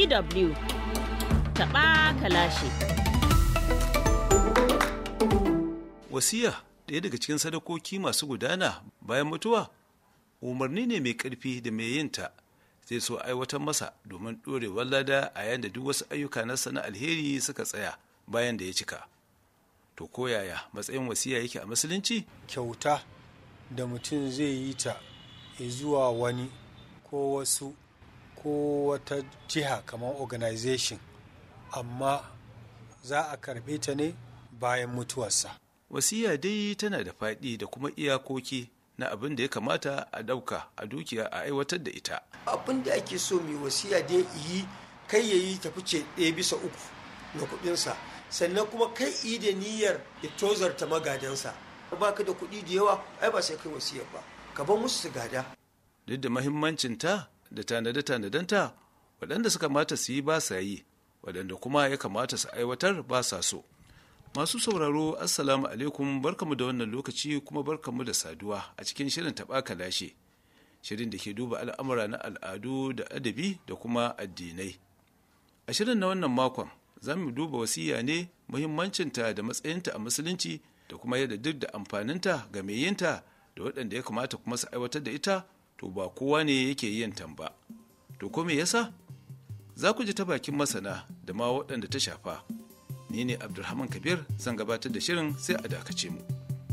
DW taɓa kalashi. Wasiya ɗaya daga cikin sadakoki masu gudana bayan mutuwa umarni ne mai ƙarfi da mai yinta zai so aiwatar masa domin ɗorewar lada a yayin da duk wasu ayyuka na sana alheri suka tsaya bayan da ya cika. To koyaya matsayin wasiya yake a musulunci? kyauta da mutum zai yi ta ya zuwa wani ko wasu ko wata jiha kamar organization amma za a karɓe ta ne bayan mutuwarsa Wasiya dai tana da faɗi da kuma iyakoki na abin da ya kamata a ɗauka a dukiya a aiwatar da ita. abin da ake so mai wasiya dai yi kai ya yi ta fice ɗaya bisa uku na kuɗinsa sannan kuma kai yi da niyyar ya tozarta magadansa ba ka da kuɗi da yawa ai ba sai kai wasiyar ba ka bar musu su gada Duk da mahimmancinta da tanade-tanadenta waɗanda suka mata su yi ba sa yi waɗanda kuma ya kamata su aiwatar ba sa so. Masu sauraro Assalamu alaikum barkamu da wannan lokaci kuma barkamu da saduwa a cikin shirin taɓa lashe. Shirin da ke duba al'amura na al'adu da adabi da kuma addinai. A shirin na wannan makon za mu duba wasiya ne muhimmancinta da matsayinta a musulunci da kuma yadda duk da amfaninta ga mai yinta da waɗanda ya kamata kuma su aiwatar da ita to ba kowa ne yake yin tamba. To ko me yasa? Za ku ji ta bakin masana da ma waɗanda ta shafa. Ni ne Abdulrahman Kabir zan gabatar da shirin sai a dakace mu.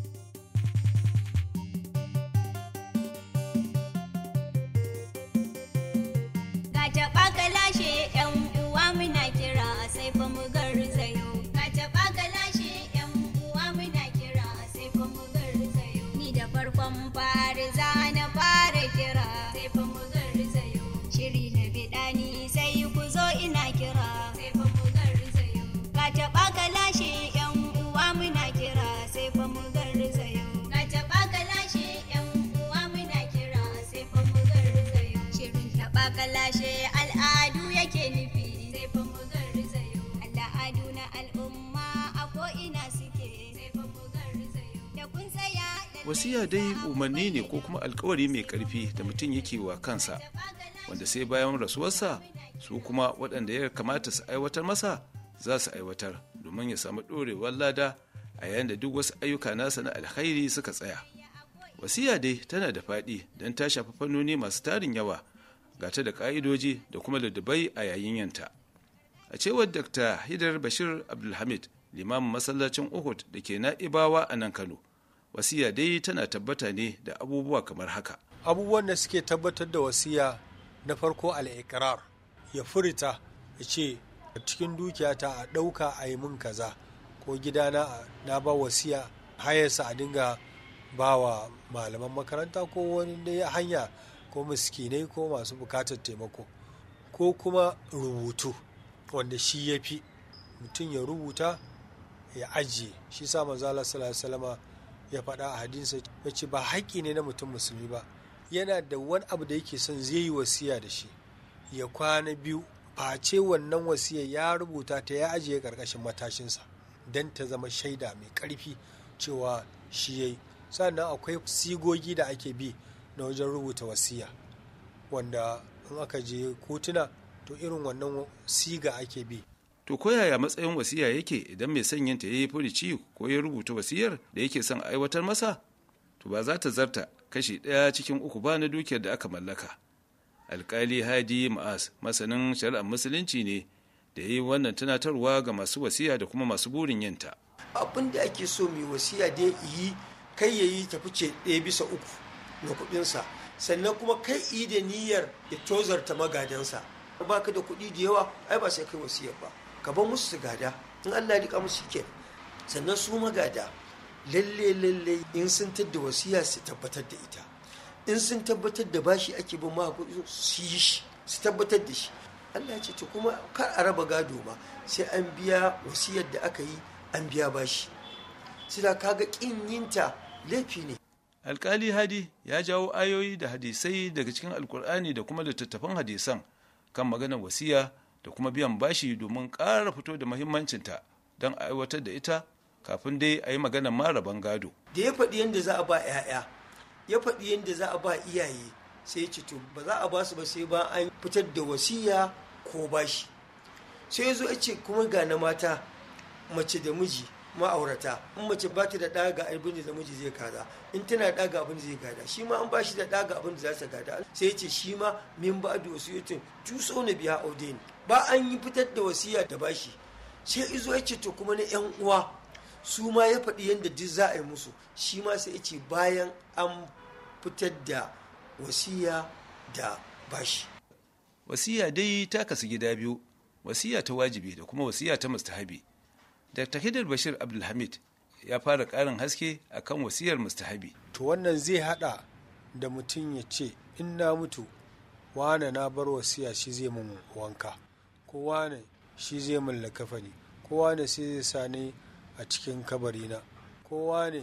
Ga taɓa ka lashe ‘yan uwa muna kira sai fa mu garzayo. Ga taɓa ka lashe ‘yan uwa muna kira sai fa mu garzayo. Ni da farkon fari za na fara kira sai fa mu garzayo. Shiri na biɗa ni sai ku zo ina kira sai fa mu garzayo. Ga taɓa ka lashe ‘yan uwa muna kira sai fa mu garzayo. Ga taɓa ka lashe ‘yan uwa muna kira sai fa mu garzayo. Shirin taɓa ka lashe al'adu yake nufi sai fa mu garzayo. Al'adu na al'umma a ko'ina suke sai fa mu garzayo. Da kun tsaya da Wasiya dai umarni ne ko kuma alkawari mai ƙarfi da mutum yake wa kansa wanda sai bayan rasuwarsa su kuma waɗanda ya kamata su aiwatar masa za su aiwatar domin ya samu ɗorewar lada a yayin da duk wasu ayyuka nasa na alkhairi suka tsaya. Wasiya dai tana da faɗi don ta shafi fannoni masu tarin yawa ga ta da ƙa'idoji da kuma ladabai a yayin yanta. A cewar Dr. Hidar Bashir Abdulhamid, limamin masallacin Uhud da ke na'ibawa a nan Kano, wasiya dai tana tabbata ne da abubuwa kamar haka. abubuwan da suke tabbatar da wasiya na farko al'ikirar ya furta ya ce a cikin dukiyata a ɗauka a yi min kaza ko gidana a- na ba wasiya hayarsa a dinga ba wa malaman makaranta ko wani dai hanya ko miskinai ko masu bukatar taimako ko kuma rubutu wanda shi ya fi mutum ya rubuta ya ajiye shi sa manzala salama ya faɗa a hadinsa ya ce ba haƙƙi ne na mutum musulmi ba yana da wani abu da yake son zai yi wasiya da shi ya kwana biyu face wannan wasiya ya rubuta ta ya ajiye ƙarƙashin matashinsa don ta zama shaida mai ƙarfi cewa shi ya yi sannan akwai sigogi da ake bi na wajen rubuta wasiya wanda in aka je kotuna to irin wannan siga ake bi To koyaya matsayin wasiya yake idan mai son yinta ya yi furici ko ya rubuta wasiyar da yake son aiwatar masa? To ba za ta zarta kashi ɗaya cikin uku ba na dukiyar da aka mallaka. Alkali Hadi Ma'az masanin shari'ar musulunci ne da ya yi wannan tunatarwa ga masu wasiya da kuma masu burin yinta. abin da ake so mai wasiya dai yi kai ya yi ta fice ɗaya bisa uku na kuɗinsa sannan kuma kai yi da niyyar ya tozarta magadansa ba ka da kuɗi da yawa ai ba sai kai wasiyar ba ka bar musu su gada in Allah ya rika musu ke sannan su magada lalle lalle in sun tadda wasiya su tabbatar da ita in sun tabbatar da bashi ake bin ma kuɗi su yi shi su tabbatar da shi Allah ya ce to kuma kar a raba gado ba sai an biya wasiyar da aka yi an biya bashi sila kaga kin yinta laifi ne Alkali Hadi ya jawo ayoyi da hadisai daga cikin Alkur'ani da kuma littattafan hadisan kan maganar wasiya da kuma biyan bashi domin ƙara fito da muhimmancinta don a aiwatar da ita kafin dai a yi maganar maraban gado. da ya faɗi yadda za a ba 'ya'ya ya faɗi yadda za a ba iyaye sai ya ce to ba za a ba su ba sai ba an fitar da wasiya ko bashi sai ya zo ya ce kuma ga na mata mace da miji ma'aurata in mace ba ta da ɗa ga abin da miji zai kaza in tana da ɗa ga abin da zai gada shi ma an ba shi da ɗa ga abin da za ta gada sai ya ce shi ma min ba da wasiyatin tuso na biya audain ba an yi fitar da wasiya da bashi sai izo ya ce to kuma na yan uwa su ma ya faɗi yadda duk za a yi musu shi ma sai ya ce bayan an fitar da wasiya da bashi wasiya dai ta kasu gida biyu wasiya ta wajibi da kuma wasiya ta mustahabi dr hidar bashir abdulhamid ya fara ƙarin haske akan wasiyar mustahabi to wannan zai hada da mutum ya ce in na mutu wane na bar wasiya shi zai mun wanka ko wane shi zai mun lakafani ko wane sai zai sa ni a cikin kabarina ko wane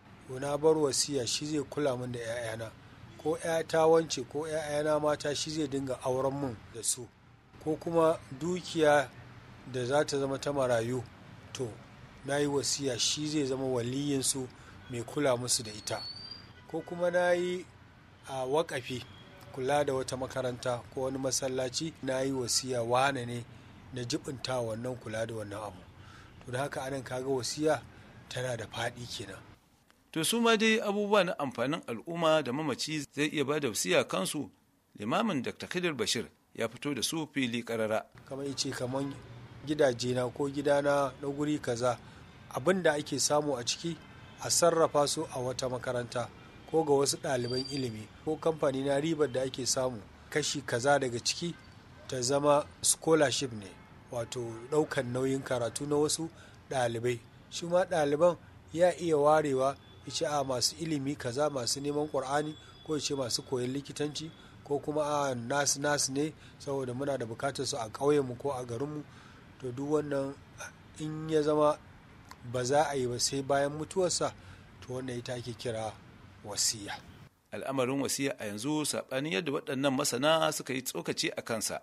na bar wasiya shi zai kula min da 'ya'yana ko 'yata wance ko 'ya'yana mata shi zai dinga auren mun da su ko kuma dukiya da za ta zama ta marayu to na yi wasiya shi zai zama waliyinsu mai kula musu da ita ko kuma na yi a wakafi kula da wata makaranta ko wani masallaci na yi wasiya wane ne na jibinta wannan kula da wannan abu to da haka anan kaga wasiya tana da faɗi kenan to su ma dai abubuwa na amfanin al'umma da mamaci zai iya ba da wasiya kansu limamin dr khidir bashir ya fito da su fili karara kamar ice kamar gidaje na ko gidana na guri kaza abin da ake samu a ciki a sarrafa su a wata makaranta ko ga wasu ɗaliban ilimi ko kamfani na ribar da ake samu kashi kaza daga ciki ta zama scholarship ne wato ɗaukan nauyin karatu na wasu ɗalibai shi ma ɗaliban ya iya warewa ya ce a masu ilimi kaza masu neman ƙur'ani ko ya ce masu koyon likitanci ko kuma a nasu nasu ne saboda muna da bukatar su a ƙauyenmu ko a garinmu to duk wannan in ya zama ba za a yi ba sai bayan mutuwarsa to wannan ita ake kira wasiya al'amarin wasiya a yanzu saɓanin yadda waɗannan masana suka yi tsokaci a kansa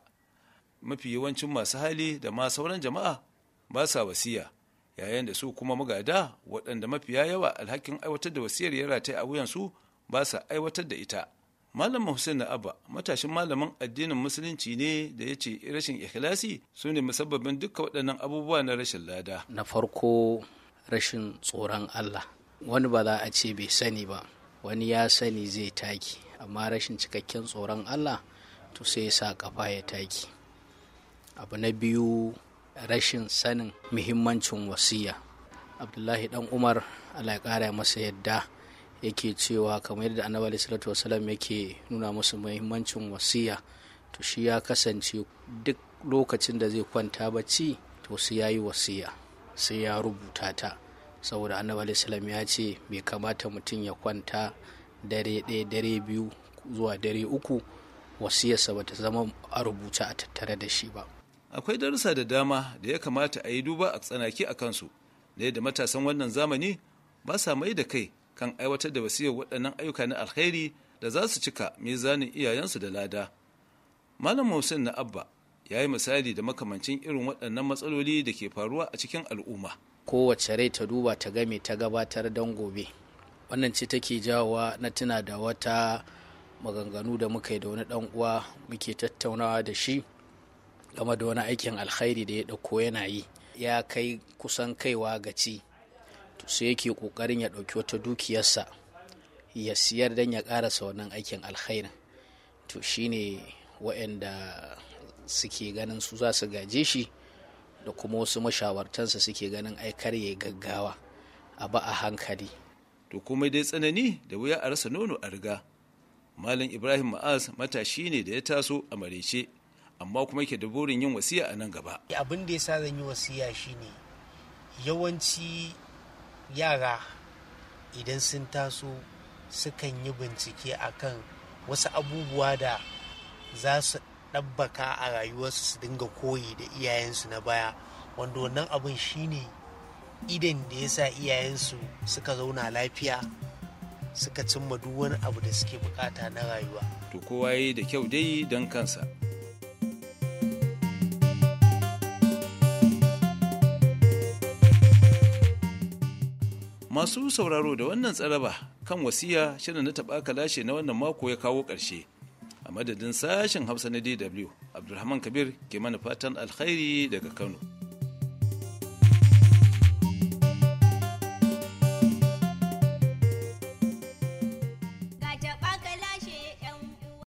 mafi yawancin masu hali da ma sauran jama'a ba sa wasiya yayin da su kuma magada waɗanda mafiya yawa alhakin aiwatar da wasiyar ya rataye a wuyansu ba sa aiwatar da ita malam hussein na abba matashin malamin addinin musulunci ne da ya ce rashin ikhlasi su ne musabbabin dukkan waɗannan abubuwa na rashin lada na farko rashin tsoron allah wani ba za a ce bai sani ba wani ya sani zai taki amma rashin cikakken tsoron allah to sai ya sa kafa ya taki abu na biyu rashin sanin muhimmancin wasiya abdullahi dan umar allah ya kara masa yadda yake cewa kamar yadda annabi alaihi salatu wasalam yake nuna musu muhimmancin wasiya to shi ya kasance duk lokacin da zai kwanta bacci to sai ya yi wasiya sai ya rubuta ta saboda annabi alaihi salam ya ce bai kamata mutum ya kwanta dare ɗaya dare biyu zuwa dare uku wasiyarsa bata zama a rubuce a tattare da shi ba akwai darussa da dama da ya kamata a yi duba a tsanaki a kansu da yadda matasan wannan zamani ba sa mai da kai kan aiwatar da wasiyar waɗannan ayyuka na alkhairi da za su cika mizanin iyayensu da lada malam Hussein na abba ya yi misali da makamancin irin waɗannan matsaloli da ke faruwa a cikin al'umma kowace rai ta duba ta game ta gabatar don gobe wannan ce take jawowa na tuna da wata maganganu da muka yi da wani ɗan uwa muke tattaunawa da shi game da wani aikin alkhairi da ya ɗauko yana yi ya kai kusan kaiwa gaci to sai yake ƙoƙarin ya ɗauki wata dukiyarsa ya siyar don ya ƙarasa wannan aikin alkhairin to shine waɗanda suke ganin su za su gaje shi da kuma wasu mashawartansa suke ganin aikar ya gaggawa a ba a hankali to komai dai tsanani da wuya a rasa nono a riga malam ibrahim ma'az matashi ne da ya taso a marece amma kuma yake da burin yin wasiya a nan gaba abin da ya sa zan yi wasiya shine yawanci yara idan sun taso sukan yi bincike akan wasu abubuwa da za su ɗabbaka a rayuwarsu su dinga koyi da iyayensu na baya wanda wannan abin shine idan da ya sa iyayensu suka zauna lafiya suka cimma duk wani abu da suke bukata na rayuwa to kowa yi da kyau dai don kansa masu sauraro da wannan tsaraba kan wasiya shirin na taɓa lashe na wannan mako ya kawo ƙarshe a a madadin sashen hausa na dw abdulrahman kabir ke mana fatan alkhairi daga kano